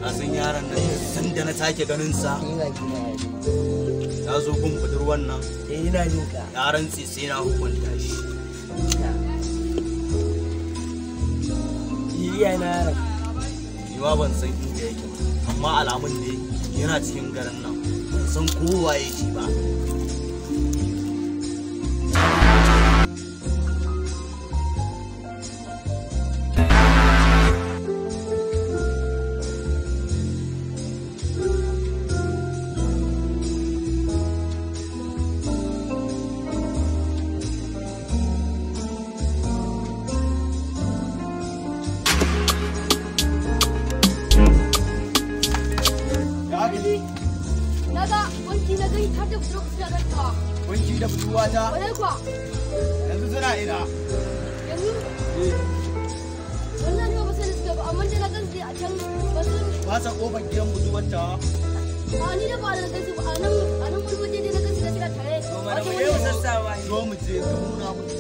ka san yaron nan san da na sake ganin sa Ni ba ki na ya zo gun budurwan nan Eh ina jin ka. ya rantse sai na hukunta shi Iya na yaron. ni ma ban san inda yake ba amma alamun ne yana cikin garin nan ban san kowa yake ba Naga wanki na gani ta tafi lokacin da ganta. wanki da budurwata Wadai kuwa yanzu suna ina yanzu wannan ne ba sai da suka ba amma dai na gan su a can ba su ba sa kofar gidan budurwata a ni da ba da gan su ba a nan a nan wani waje dai na gan su da suna tare. Mana mu je mu sassawa. zo mu je ka nuna mu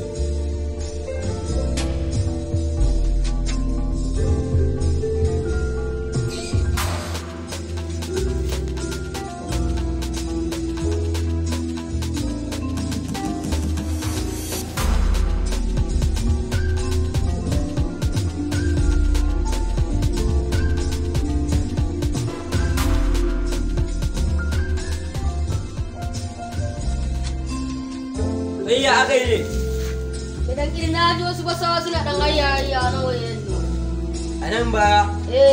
Iya aka yi ne. Idan kiri na ji wasu basawa suna dan hayya hayya na wajen nan. A nan baya. Eh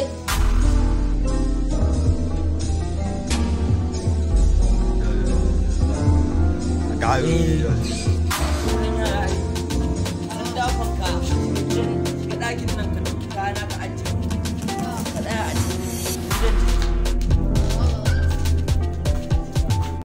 ga Eh.